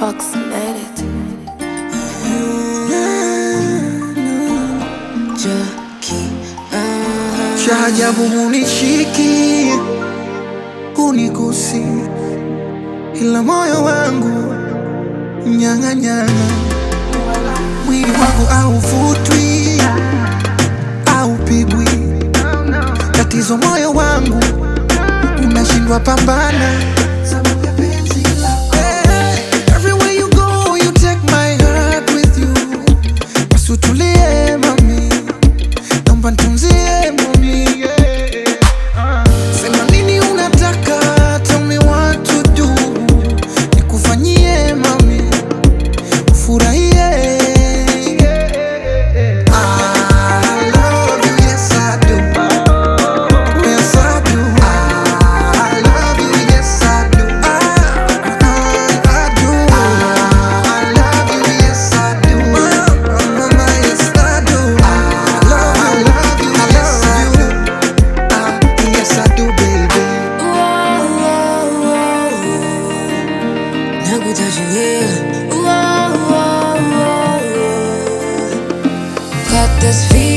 approximated. Cha ajabu hunishiki, hunigusi, ila moyo wangu mnyang'anyana, mwili wangu hauvutwi, haupigwi. Tatizo moyo wangu unashindwa pambana. Eh, everywhere you go, you take my heart with you. Basi utulie mami, naomba nitunzie mami. Sema nini unataka, tell me what to do. Nikufanyie mami, ufurahie. I love you, yes I do. Yes I do. I love you, yes I do. I, I do. I love you, yes I do. Mama, yes I do. I love you, yes I do. Ah, yes I do, baby. Got this feeling